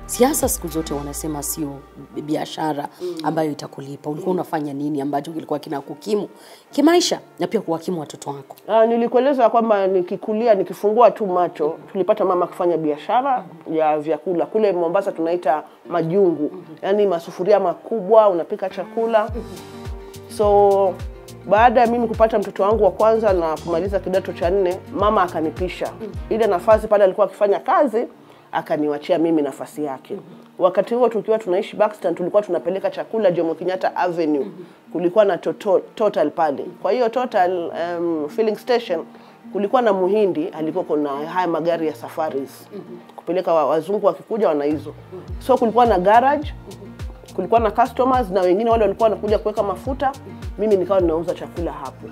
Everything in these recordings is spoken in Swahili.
Siasa siku zote wanasema sio biashara ambayo itakulipa. Ulikuwa unafanya nini ambacho kilikuwa kinakukimu kimaisha na pia kuwakimu watoto wako? Uh, nilikueleza kwamba nikikulia nikifungua tu macho tulipata mama kufanya biashara ya vyakula kule Mombasa tunaita majungu, yaani masufuria makubwa unapika chakula. So baada ya mimi kupata mtoto wangu wa kwanza na kumaliza kidato cha nne, mama akanipisha ile nafasi pale alikuwa akifanya kazi, akaniwachia mimi nafasi yake. Wakati huo tukiwa tunaishi Buxton, tulikuwa tunapeleka chakula Jomo Kenyatta Avenue, kulikuwa na toto, Total pale. Kwa hiyo Total um, filling station kulikuwa na muhindi alikuwa kuna haya magari ya safaris kupeleka wa- wazungu wakikuja wana hizo, so kulikuwa na garage kulikuwa na customers na wengine wale walikuwa wanakuja kuweka mafuta. Mimi nikawa ninauza chakula hapo,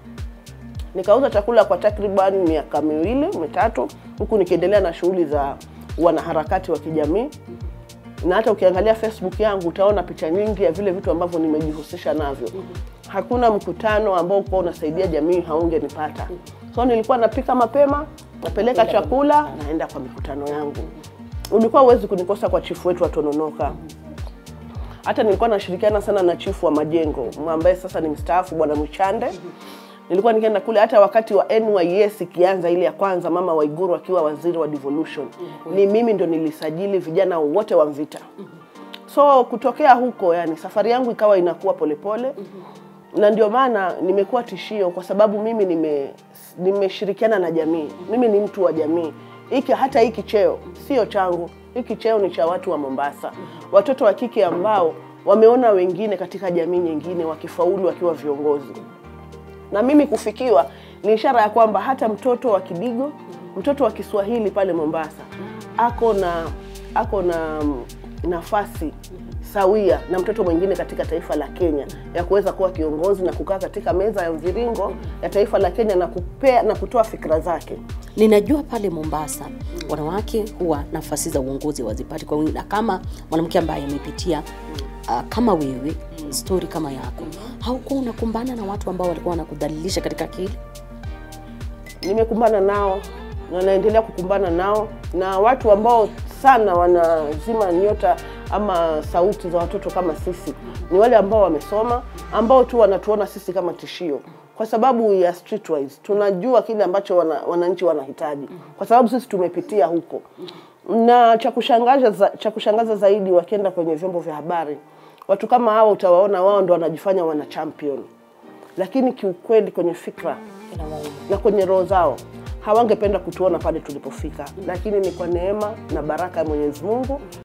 nikauza chakula kwa takriban miaka miwili mitatu, huku nikiendelea na shughuli za wanaharakati wa kijamii. Na hata ukiangalia Facebook yangu utaona picha nyingi ya vile vitu ambavyo nimejihusisha navyo. Hakuna mkutano ambao ulikuwa unasaidia jamii haungenipata. So nilikuwa napika mapema, napeleka chakula, naenda kwa mikutano yangu. Ulikuwa huwezi kunikosa kwa chifu wetu wa Tononoka hata nilikuwa nashirikiana sana na chifu wa majengo ambaye sasa ni mstaafu bwana Mchande. Nilikuwa nikienda kule hata wakati wa NYS ikianza ile ya kwanza, mama Waiguru akiwa waziri wa devolution, ni mimi ndo nilisajili vijana wote wa Mvita. So kutokea huko, yani safari yangu ikawa inakuwa polepole na ndio maana nimekuwa tishio kwa sababu mimi nime nimeshirikiana na jamii. Mimi ni mtu wa jamii. Hiki hata hiki cheo sio changu, hiki cheo ni cha watu wa Mombasa, watoto wa kike ambao wameona wengine katika jamii nyingine wakifaulu wakiwa viongozi, na mimi kufikiwa ni ishara ya kwamba hata mtoto wa Kidigo, mtoto wa Kiswahili pale Mombasa ako na ako na mm, nafasi sawia na mtoto mwingine katika taifa la Kenya ya kuweza kuwa kiongozi na kukaa katika meza ya mviringo ya taifa la Kenya na kupea na kutoa fikra zake. Ninajua pale Mombasa wanawake huwa nafasi za uongozi wazipati kwa wingi, na kama mwanamke ambaye amepitia uh, kama wewe stori kama yako, haukuwa unakumbana na watu ambao walikuwa wanakudhalilisha katika akili? nimekumbana nao na naendelea kukumbana nao na watu ambao sana wanazima nyota ama sauti za watoto kama sisi ni wale ambao wamesoma ambao tu wanatuona sisi kama tishio kwa sababu ya streetwise tunajua kile ambacho wana, wananchi wanahitaji kwa sababu sisi tumepitia huko na cha kushangaza za, cha kushangaza zaidi wakienda kwenye vyombo vya habari watu kama hao utawaona wao ndo wanajifanya wana champion lakini kiukweli kwenye fikra na kwenye roho zao hawangependa kutuona pale tulipofika, lakini ni kwa neema na baraka ya Mwenyezi Mungu